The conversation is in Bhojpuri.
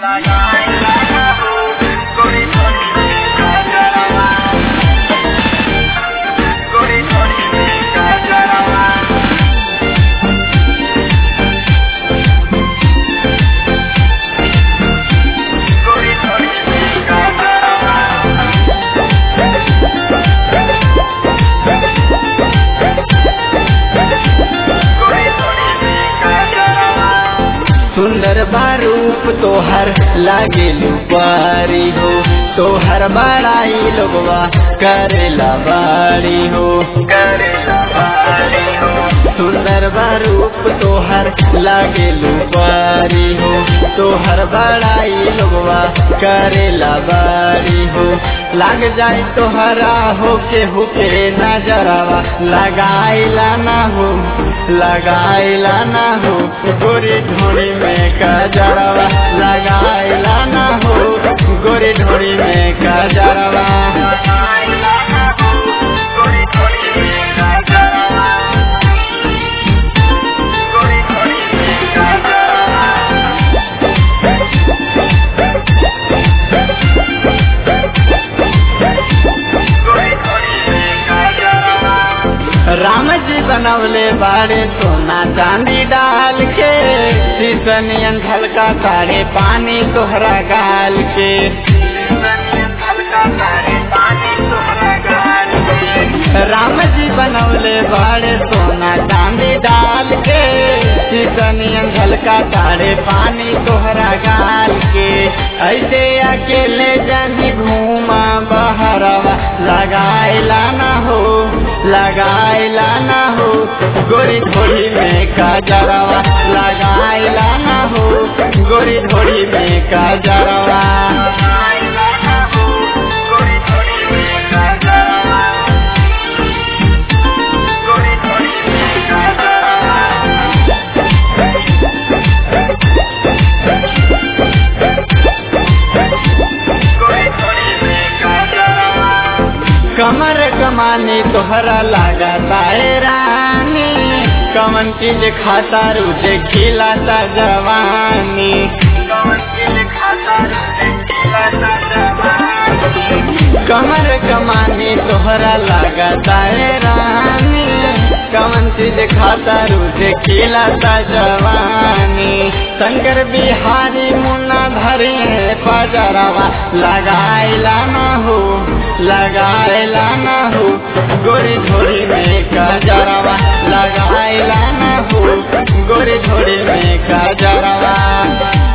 सुंदर बारूप तोहर लागे लुपारी हो तोहर बड़ाई लोगवा करेला बारी हो सुंदर बारूप तोहर लागे लुपारी हो तोहर बड़ाई लोगवा करेला बारी हो लाग जाए तोहरा हो के हुके नजरवा लगाइला ना हो लगाइला ना हो गोरी ढोड़ी में कजरवा लगाइला ना हो गोरी ढोड़ी में कजरवा राम जी बनवले बाड़े सोना चांदी डाल के शीशनियन झलका तारे पानी तोहरा गाल के राम जी बनवले बाड़े सोना चांदी डाल के शीशनियन झलका तारे पानी तोहरा गाल के ऐसे अकेले जानी घूमा बहरवा लगाइला ना हो लगाइला ना हो गोरी ढोड़ी में काजरवा लगाइला ना हो गोरी ढोड़ी में काजरवा कमर कमानी तोहरा लगा रानी कमन चीज खाता रुझे खिलाता जवानी कमर कमानी तोहरा लगा रानी कमन चीज खाता रुझे खिलाता जवानी शंकर बिहारी मुन्ना धरी है पजरवा लगाइला ना हो लगाइला ना हो गोरी झोड़ी में कजरवा लगाइला ना हो गोरी झोड़ी में कजरवा